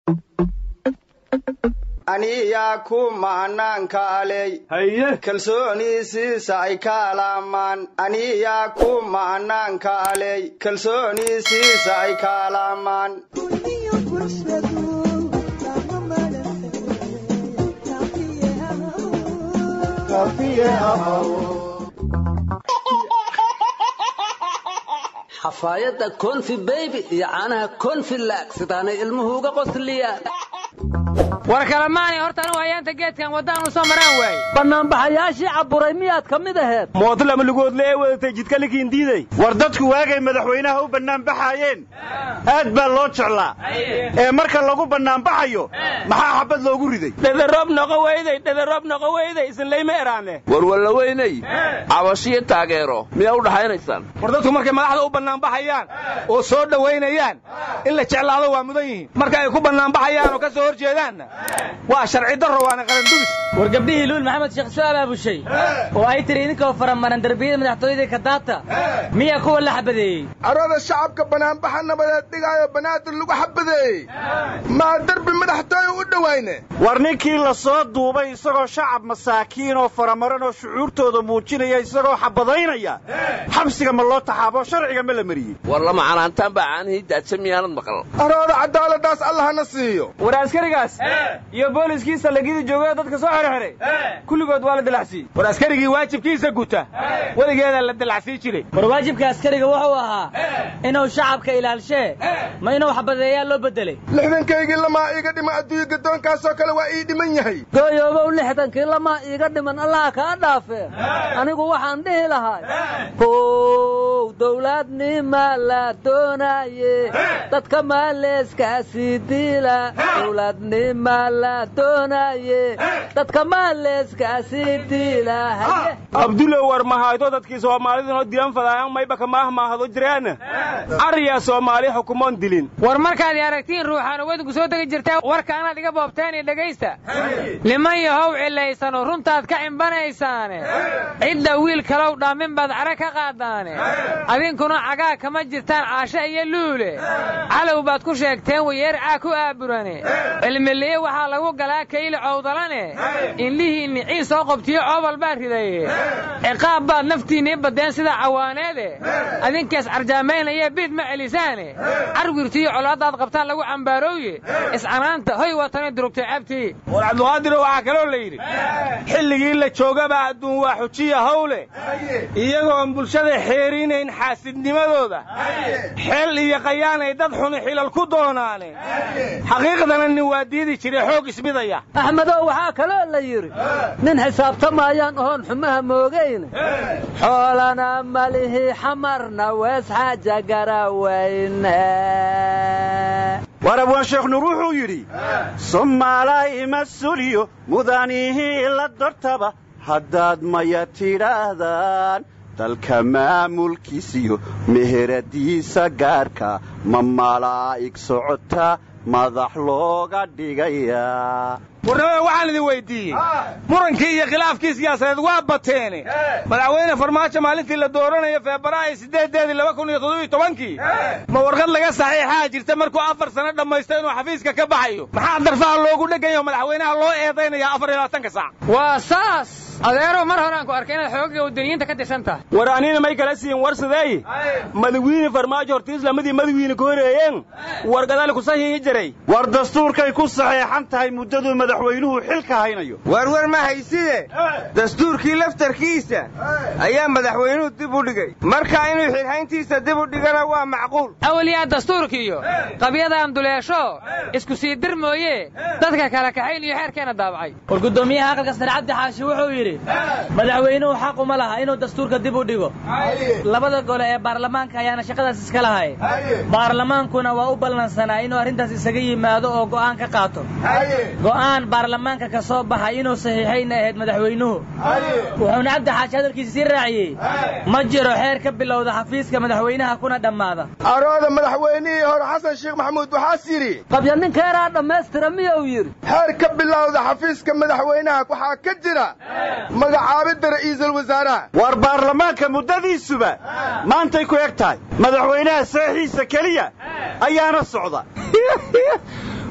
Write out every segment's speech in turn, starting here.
aniyaa ku maanaankaaley haye kalsooniisiisa ay kaalaamaan aniyaa ku maanaankaaley kalsooniisiisa ay kaalaamaan xafaayadda konfi beybi iyo caanaha konfi laag sidaanay ilmuhu uga qosliyaan war kalamaanay horta anu hayaanta geedkan waddaan u soo maraan waaye bannaanbaxayaashii caburay miyaad ka mid aheed mootlama lugoodle ee wadatay jidkalikiin diiday war dadku waagay madaxweynaha u bannaanbaxaayeen aad baa loo jeclaa ee marka lagu bannaanbaxayo maxaa xabad loogu riday dhederoob noqo weyday dhederoob noqo weyday isinlayma eraane warwalla weynay cabashiyo taageero miyaa u dhaxaynaysaan war dadku markay madaxda u bannaanbaxayaan oo soo dhowaynayaan in la jeclaado waa mudan yihiin marka ay ku bannaanbaxayaan oo ka soo hor jeedaanna waa sharci darro waana qarandulis war gabdhihii luul maxamed sheekh su'aal aabushay oo ay tiri idinkoo faramaran darbiyada madaxtooyadii kadaata miyaa kuwa la xabadeeyey arooda shacabka banaanbaxa nabadeed dhigaayo banaadir lagu xabadeeyey maa derbi madaxtooye u dhowayne war ninkii la soo duubay isagoo shacab masaakiin oo faramaran oo shucuurtooda muujinaya isagoo xabadaynaya xabsiga ma loo taxaabo sharciga ma la mariyey war lama canaantaan baa caanihii daadsa miyaanad maqal arooda cadaaladaas allahna siiyo war askarigaas iyo booliskii sallagidii joogada dadka soo xerxeray kulligood waa la dilacsiiyey war askarigii waajibkiisa guta weligeedaa la dilacsii jiray war waajibka askariga wuxuu ahaa inuu shacabka ilaalshee ma inuu xabadeeyaa loo bedelay lixdankaygii lamaa iiga dhima adduunye gaddoonkaasoo kale waa ii dhiman yahay gooyoobow lixdankii lamaa iiga dhiman allaha kaa dhaafee anigu waxaan dhihi lahay how dowladnima la doonaye dadka maaleeskaasii diila dowladnima la doonaye dadka maaleeskaasii diila abdulow war mahaydo dadkii soomaalidunoo dilan fadaayan mayba kamaah maahdo jiraan ariyaa soomaali xukumoon dilin war markaad aragtiin ruuxaan wadinku soo degi jirtaa warka anaad iga boobteen iyo dhegaysta niman yahow cilaysano runtaad ka cimbanaysaane cidda wiil kalow dhaamin baad cara ka qaadaane adinkuna cagaa kama jirtaan caashe iyo luule calow baad ku sheegteen wayeer caa ku aaburane cilmiliye waxaa lagu galaa kayli cowdalane indhihiinni ciis soo qobtiyo coobal baa ridaye ciqaab baad naftiinnii baddeen sida cawaaneede adinkaas carjaamaynaya biid ma celisaane carwirtiiyo colaaddaad qabtaan lagu cambaarooye iscanaanta hoy watani durugtay cabtii war cabduqaadiro waxaa kaloo la yidhi xilligii la joogaba adduun waa xujiya hawle iyagoon bulshada xeerinayn xaasidnimadooda xeel iyo qayaanay dad xuni xilal ku doonaane xaqiiqdana nin waa diidi jiray xoog ismidaya axmedow waxaa kaloo la yidhi nin xisaabtamaayaan ohoon xumaha moogayne xoolana malihi xamarna wees xaaja garawayne war abwaan sheekh nuur wuxuu yidhi soomaalay mas-uuliyo mudanihii la dortaba haddaad maya tidhaahdaan dalka maamulkiisiyo meheradiisa gaarka ma malaa'ig socota madax looga dhigayaa warnamada waxaan idin weyddiiyey murankii iyo khilaafkii siyaasadeed waa bateene madaxweyne farmaajo maalintii la dooranayo febraayo siddeedeedii laba kun iyo toddobiyo tobankii ma warqad laga saxiixaa jirta markuu afar sano dhammaysto inuu xafiiska ka baxayo maxaa darfaha loogu dheganyaho madaxweynaha loo eedaynayaa afar iyo labaatanka saac waa saas adeerow mar horaan ku arkay inaad xoogga wadaniyiinta ka tirsan tahay war anina may kala siin warsadeey madawiine farmaajo hortiis lamadii madawiine ku horeeyeen wargadali ku saxiixi jiray war dastuurkay ku saxeexan tahay muddaduu madaxweynuhu xilka haynayo warwar ma hayside dastuurkii laftarkiisa ayaa madaxweynuhu dib u dhigay marka inuu xilhayntiisa dib u dhigana waa macquul awalyaa dastuurkiiyo qabyadaan duleesho isku sii dir mooye dadka kala kaxayn iyo xeerkeena daabacay war guddoomiyaha aqalka sare cabdi xaashi wuxuu yidhi madaxweynuhu xaq uma laha inuu dastuurka dib u dhigo labada gole ee baarlamaanka ayaana shaqadaas iska lahay baarlamaankuna waa u ballansanaa inuu arrintaas isaga yimaado oo go'aan ka qaato go'aan baarlamaanka ka soo baxay inuu saxiixayna ahayd madaxweynuhu wuxuuna cabdi xaashi hadalkiisa sii raaciyey ma jiro xeer ka bilowda xafiiska madaxweynaha kuna dhammaada arooda madaxweynihii hore xasan sheekh maxamuud waxaas yidhi qabya ninkeeraa dhammaystira miyuu yidhi xeer ka bilowda xafiiska madaxweynaha waxaa ka jira magacaabidda ra'iisul wasaaraha war baarlamaanka muddadiisuba maantay ku eg tahay madaxweynaha seexiisa keliya ayaana socda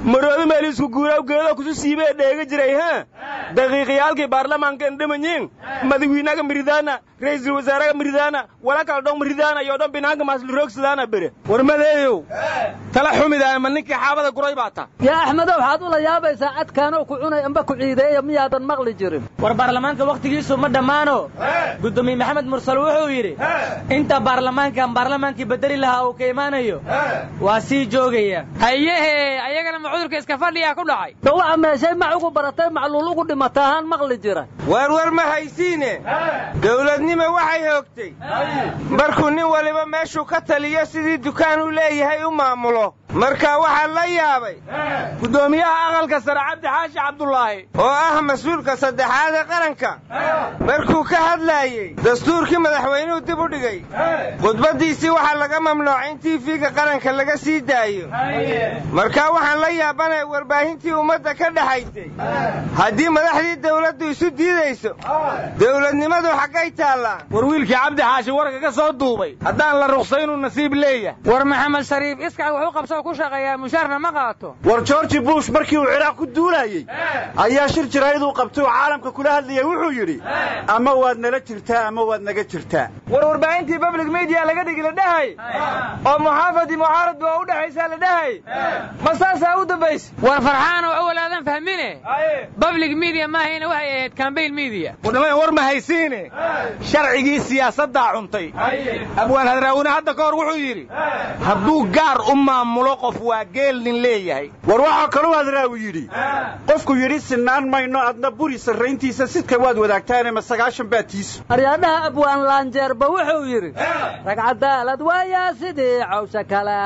maroodo meel isku guuraaw geedo kusu siibee dheega jiray ha daqiiqiyaalkii baarlamaankan dhimanyiin madawiinaga miridaana ra'iisul wasaaraga miridaana wala kala dhong miridaana iyo dhan binaanka maasliroogsidaana bere warmadeeyow tala xumidaa ma ninkii xaabada guray baa ta yaa axmedow waxaad ula yaabaysaa cadkaanoo ku cunay amba ku ciideeya miyaadan maqli jirin war baarlamaanka wakhtigiisu ma dhammaano guddoomiye maxamed mursal wuxuu yidhi inta baarlamaankan baarlamaankii bedeli lahaa uu ka imaanayo waa sii joogaya hayehe ayagana ma cudurka iska fadhiyaa ku dhacay dhawaca meeshay mac ugu baratay macluul ugu dhimata ahaan maqli jira waarwar ma haysiine dawladnimo waxay hoogtay markuu nin waliba meeshuu ka taliyo sidii dukaan u leeyahay u maamulo marka waxaa la yaabay guddoomiyaha aqalka sare cabdi xaashi cabdulaahi oo ah mas-uulka saddexaad ee qaranka markuu ka hadlaayey dastuurkii madaxweynuhu dib u dhigay khudbaddiisii waxaa laga mamnuucay in tiifiga qaranka laga sii daayo marka waxaan la yaabanaya warbaahintii ummadda ka dhaxaysay haddii madaxdii dawladdu isu diidayso dawladnimadu xaggay taallaa war wiilkii cabdi xaashi warka ka soo duubay haddaan la ruqsaynuu nasiib leeyahay war maxamed shariif iskac wuxuu qabsoo ku shaqeeyaa mushaarna ma qaato war georgi bush markii uu ciraaq ku duulayey ayaa shir jiraayaduu qabtay oo caalamka kula hadlayay wuxuu yidhi ama waad nala jirtaa ama waad naga jirtaa war warbaahintii public media laga dhigi la dhahay oo muxaafadi mucaarad baa u dhexaysaa la dhahay ma saasaa u dambaysa war farxaanoo awal aadan fahmine public media maahayna waxay ahayd cambaign media wadhamada war ma haysiine sharcigii siyaasaddaa cuntay abwaan hadraawine hadda ka hor wuxuu yidhi hadduu gaar u maamulo qof waa geel nin leeyahay war waxaa kaluu hadraawi yidhi qofku yidhi sinaan mayno adna buri sarrayntiisa sidka waad wadaagtaane ma sagaashan baa tiisu aryaadhaha abwaan laanjeerba wuxuu yidhi rag cadaalad waayaa sidii cawsha kala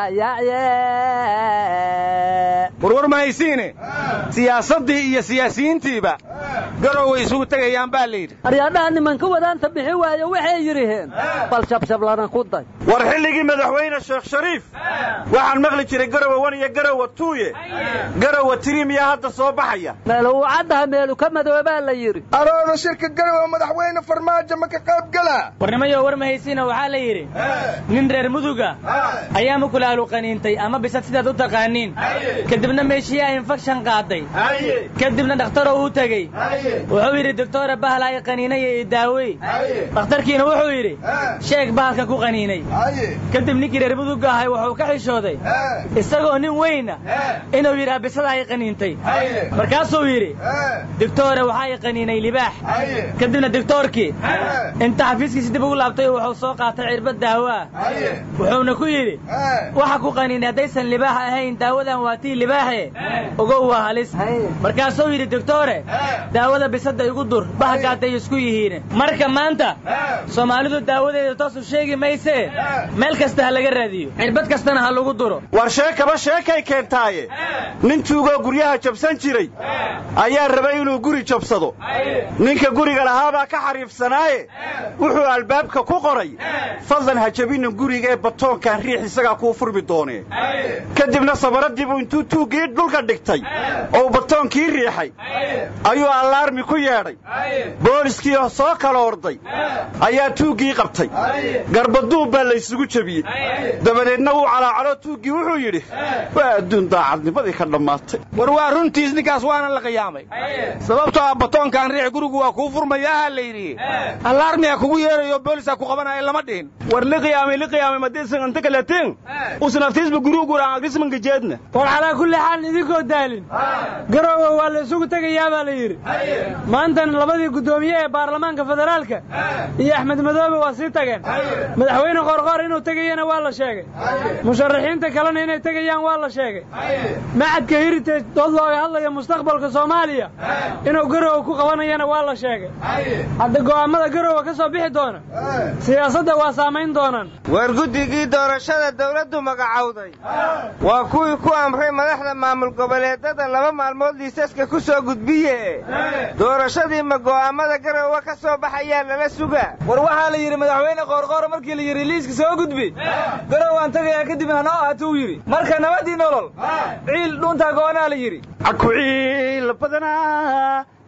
yacye warwar ma haysiine siyaasaddii iyo siyaasiyiintiiba garow way isugu tegayaan baa la yidhi aryaadhaha nimanka wadaanta bixi waayo waxay yidhiheen bal shabshablana ku day war xilligii madaxweyne sheekh shariif waxaan maqli jiray garowa wan iyo garowa tuuye garowa tiriimiyaa hadda soo baxaya meelu uu caddaha meelu ka madoobaa la yidhi arooda shirka garowa madaxweyne farmaajo ma ka qayb gala warnimayo war mahaysiina waxaa la yidhi nin reer muduga ayaa mukulaalu qaniintay ama bisad sidaad u taqaaniin kadibna meeshiyaa infekshan qaaday kadibna dhakhtaroo u tegey wuxuu yidhi doctoora bahal ay qaniinaya i daawey dhakhtarkiina wuxuu yidhi sheeg bahalka ku qaniinay kadib ninkii reer muduga ahay wuxuu ka xishooday isagoo nin weyna inuu yidhaha bisada ay qaniintay markaasuu yidhi doctoore waxaa i qaniinay libaax kadibna doctoorkii inta xafiiskiisi dib ugu laabtay wuxuu soo qaatay cirbad daawo ah wuxuuna ku yidhi waxa ku qaniinay haddaysan libaax ahayn daawadan waa tii libaaxe ogow waa halis markaasuu yidhi doctoore daawada bisada igu dur bahagaaday isku yihiin marka maanta soomaalidu daawadeeda toosu sheegi maysee meel kasta ha laga raadiyo cirbad kastana ha lagu duro war sheekaba sheekay keentaaye nin tuugoo guryaha jabsan jiray ayaa rabay inuu guri jabsado ninka guriga lahaabaa ka xariifsanaaye wuxuu albaabka ku qoray fadlan ha jabinna guriga ee batoonkan riix isagaa kuu furmi doonee kadibna sabaradiibuu intuu tuuggii dhulka dhigtay oo batoonkii riixay ayuu allaarmi ku yeedhay booliskii soo kala orday ayaa tuuggii qabtay garbaduub baa laysugu jebiyey dabadeedna wuu calaacalo tuuggii wuxuu yidhi waa adduun daacadnimadii ka dhammaatay war waa runtiis ninkaas waana la qiyaamay sababtoo ah batoonkan riix gurigu waa kuu furmayaaha la yidhi allaarmiha kugu yeerayo boolisaa ku qabanaya lama dhihin war liqiyaamay liqiyaamay madiisan anta kaletiin usnaftiisba guruu guraan agrismanka jeedna war calaa kulli xaal idinkoo daalin garowe waa la isugu tegayaa baa la yidhi maantan labadii guddoomiye ee baarlamaanka federaalka iyo axmed madoobe waa sii tageen madaxweyne qorqoor inuu tegayana waa la sheegay musharaxiinta kalena inay tegayaan waa la sheegay macadka heritage dood looga hadlaya mustaqbalka soomaaliya inuu garowe ku qabanayana waa la sheegay hadda go'aammada garowe ka soo bixi doona siyaasadda waa saamayn doonaan war guddigii doorashada dawladdu magacowday waa kuwii ku amray madaxda maamul goboleedada laba maalmood liisaska ku soo gudbiye doorashadii ma go'aammada garowe ka soo baxayaa lala sugaa war waxaa la yidhi madaxweyne qoorqoor markii la yidhi liiska soo gudbi garow aan tagayaa kadib hanoo ahaatuu yidhi marka nabadii nolol ciil dhuuntaa go'anaa la yidhi akuciil badanaa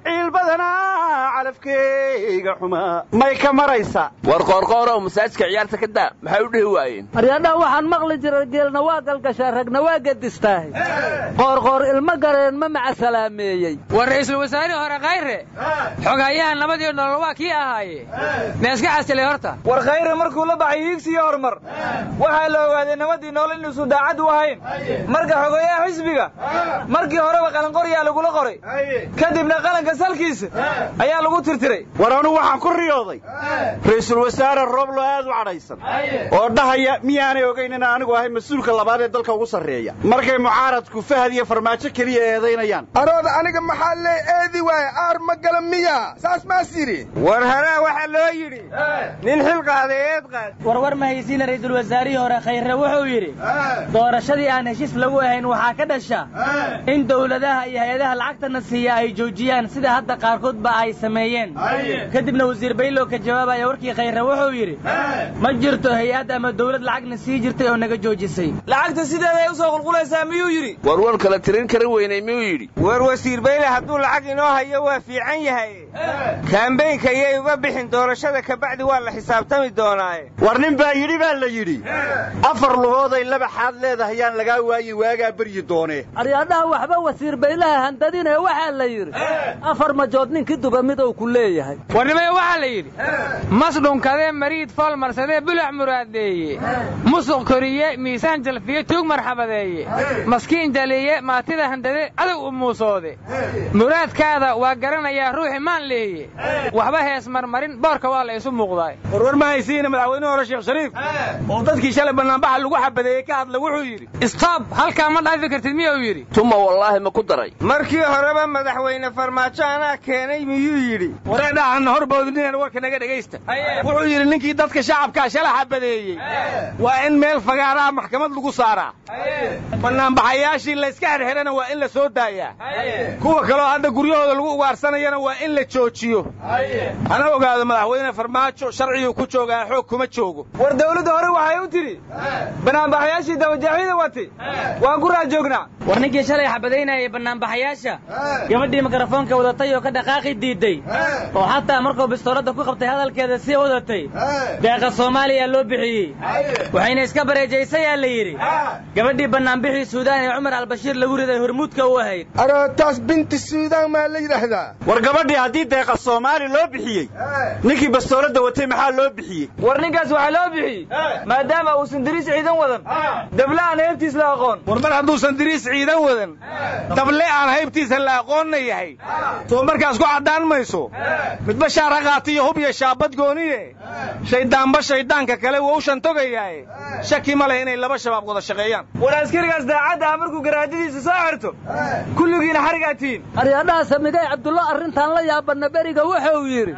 ciil badanaa calafkeyga xumaa may ka maraysaa war qoorqoorow masaajidka ciyaarta ka daa maxay u dhihi waayeen aryadhaha waxaan maqli jiray geelna waa galgashaa ragna waa gedistaahay qoorqoor ilmo gareen ma maca salaameeyey war ra'iisul wasaarihii hore khayre xogayaha nabad iyo nolol waa kii ahaaye meeska casilay horta war khayre markuu la baxay hiigsi iyo horumar waxaa la ogaaday nabadii nool inuusan daacad u ahayn marka xogeeyaha xisbiga markii horeba qalanqoryaa lagula qoray kadibna qalanka salkiisa ayaa lagu tirtiray war anugu waxaan ku riyooday ra'iisul wasaare rooblo aad u cadhaysan oo dhahaya miyaanay ogayn in anigu ahay mas-uulka labaad ee dalka ugu sarreeya markay mucaaradku fahad iyo farmaajo keliya eedaynayaan arooda aniga maxaa lee eedi waaye aar ma gala miya saas maas yidhi war haraa waxaa loo yidhi nin xil qaaday eed qaad warwar ma haysiina ra'iisul wasaarihii hore khayre wuxuu yidhi doorashadii aan heshiis lagu ahayn waxaa ka dhasha in dowladaha iyo hay-adaha lacagtana siiya ay joojiyaan sida hadda qaarkoodba ay sameeyeen kadibna wasiir baylow ka jawaabaya warkii khayre wuxuu yidhi ma jirto hay-ad ama dowlad lacagna sii jirtay oo naga joojisay lacagta sideeday u soo qulqulaysaa miyuu yidhi warwar kala tirin kara weynay miyuu yidhi war wasiir bayle hadduu lacag inoo hayo waa fiican yahay kaambeynka iyay uga bixin doorashada kabacdi waa la xisaabtami doonaaye war nin baa yidhi baa la yidhi afar lugooday laba xaad leedahay yaan lagaa waayi waagaa beryi doonee aryadhaha waxba wasiir baylaha handadine waxaa la yidhi afar majood ninkii duba midow ku leeyahay warnimaya waxaa la yidhi mas dhunkadee mariid fool marsadee bulac muraadeeye musuq koriye miisaan jalfiye tuug marxabadeeye maskiin jaliye maatida handade adow u muusoode muraadkaada waa garanayaa ruuxi maan leeye waxba hees marmarin boorka waa la isu muuqdaay warwar ma haysiina madaxweynuhu hore sheekh shariif oo dadkii shalay bannaanbaxa lagu xabadeeyey ka hadla wuxuu yidhi stoob halkaa ma dhaafi kartid miyuu yidhi tuma wallaahi ma ku daray markii horeba madaxweyne farmaajo anaa keenay miyuu yidhi wareedhahanna horboodinina warka naga dhegaysta wuxuu yidhi ninkii dadka shacabkaa shala xabadeeyey waa in meel fagaaraha maxkamad lagu saaraa bannaanbaxayaashii layska xerxerana waa in la soo daayaa kuwa kaloo hadda guryahooda lagu ugaarsanayana waa in la joojiyo hana ogaado madaxweyne farmaajo sharciguu ku joogaa xoog kuma joogo war dawladda hore waxay u tidhi banaanbaxayaashii dabajaaxyada watay waan ku raajoognaa war ninkii shalay xabadaynayay bannaanbaxayaasha gabadhii mikrofoonka wadatay oo ka dhaqaaqi diidday oo xataa markuu bistooladda ku qabtay hadalkeeda sii wadatay deeqa soomaaliya loo bixiyey waxayna iska bareejaysayaa la yidhi gabadhii bannaanbixii suudaan ee cumar albashiir lagu riday hormuudka u ahayd arootaas binti suudaan maa la yidhaahdaa war gabadhii haddii deeqa soomaali loo bixiyey ninkii bastooladda watay maxaa loo bixiyey war ninkaas waxaa loo bixiyey maadaama uusan diriis ciidan wadan dable aan haybtiis la aqoon war mar hadduusan diriis ciidan wadan dable aan haybtiisa la aqoonna yahay soo markaas ku caddaan mayso midba shaar ha qaata iyo hub iyo shaabad gooniye shayddaanba shayddaanka kale wou shantogayaaye shaki ma leh inay laba shabaab wada shaqeeyaan war askarigaas daacadda ah markuu garaadadiisa soo xirto kulligiina xarigaa tihiin aryadhaha samigay cabdullo arrintan la yaabanna beriga wuxuu yidhi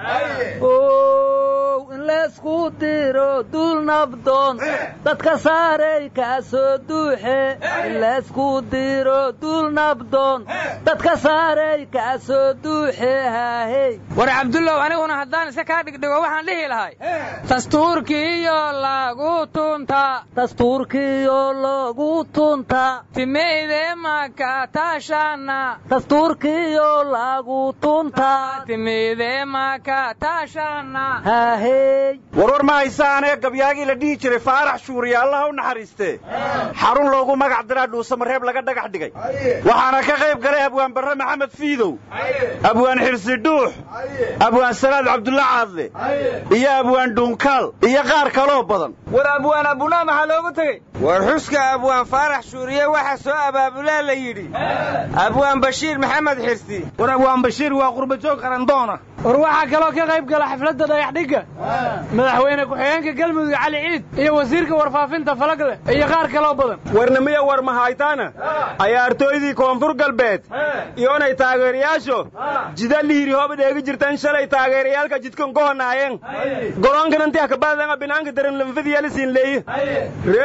ow in laysku diro dul nabdoon dadka saarey kaa soo duuxe in laysku diro dul nabdoon dadka saarey kaa soo duuxe haahey war cabdullow aniguna haddaan iska kaa dhigdhigo waxaan dhihi lahay dastuurkiiyo lagu tunta dastuurkiyo lagu tunta timeyde maka taashana dastuurkiyo lagu tunta timeyde maka taashana haahey warwar ma haysaanee gabyaagii la dhihi jiray faarax shuuriya allaha u naxariistee xarun loogu magac diraa dhuusamareeb laga dhagax dhigay waxaana ka qayb galay abwaan barre maxamed fiidow abwaan xirsi dhuux abwaan salaad cabdulla caadle iyo abwaan dhuunkaal iyo qaar kaloo badan war abwaan abunaa maxaa loogu tegey war xuska abwaan faarax shuuriye waxaa soo abaabulaa la yidhi abwaan bashiir maxamed xirsi war abwaan bashiir waa qurbajoog qarandoona war waxaa kaloo ka qayb gala xafladda dhagaxdhigga madaxweyne ku-xigeenka galmudug cali ciid iyo wasiirka warfaafinta falagle iyo qaar kaloo badan warnimiya war mahaytaana cayaartooydii koonfur galbeed iyoonay taageerayaasho jida liiri hooba dheegi jirtan shalay taageerayaalka jidkan gohonaayeen goroonkan intii hakabadanga binaanka daran lanfadiyalisiin leeye reed goroonka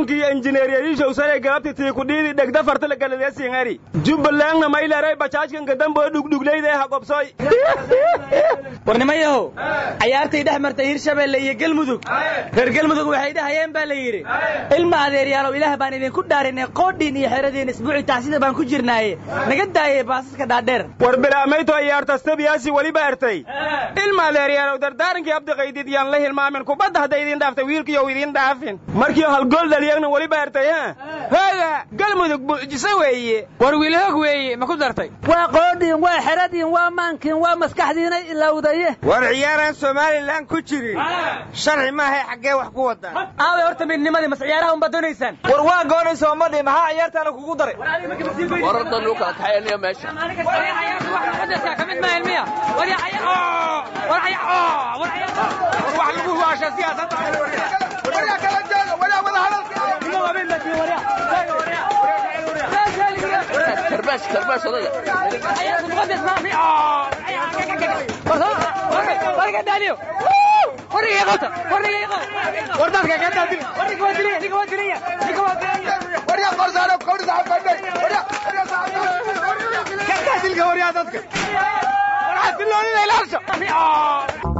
garoonki iyo injineeriyadiishow sanay galabti tii kudhiidi dhegda fartala galadeesingari jubbalandna mayleray bajaajkanka damboo dhugdhugleyda ha qobsoy warnimayahow cayaartay dhex martay hirshabeelle iyo gelmudug reer gelmudug waxay dhahayeen baa la yidhi ilma adeeryaalow ilaah baan idinku dhaarinay qoodhiin iyo xeradiin isbuuci tacsida baan ku jirnaaye naga daayay baasaska dhaadheer war bilaamayto iyaartastabiyaasi weliba ertay ilma adeeryaalow dardaarankii abdiqaydid yaan la hilmaamin kubadda hadday idin dhaaftay wiilkiyow idin dhaafin markii halgool dhaliyagna weliba ertay ha hooga galmudug buujiso weeye war wiilhoog weeye ma ku dartay waa qoodhiin waa xeradiin waa maankiin waa maskaxdiina ilowdaye war ciyaaraan somalilan ku jirin sharci maahay xaggee wax ku wadaan aaway horta midnimadii mas ciyaaraha unbaad doonaysaan war waa goonaysa madhi maxaa ciyaartaana kugu daray wararda nuu kala kaxaynaya meesha war wax lagu huwaasha siyaasadda waryaa kala jooga waryaa wada hadalka karbash karbash odayga waryaa qorsaano kowdhi saxabkadhay waryaa waryaa saxabkadhay dilka waryaa dadka war xasiloonida ilaasha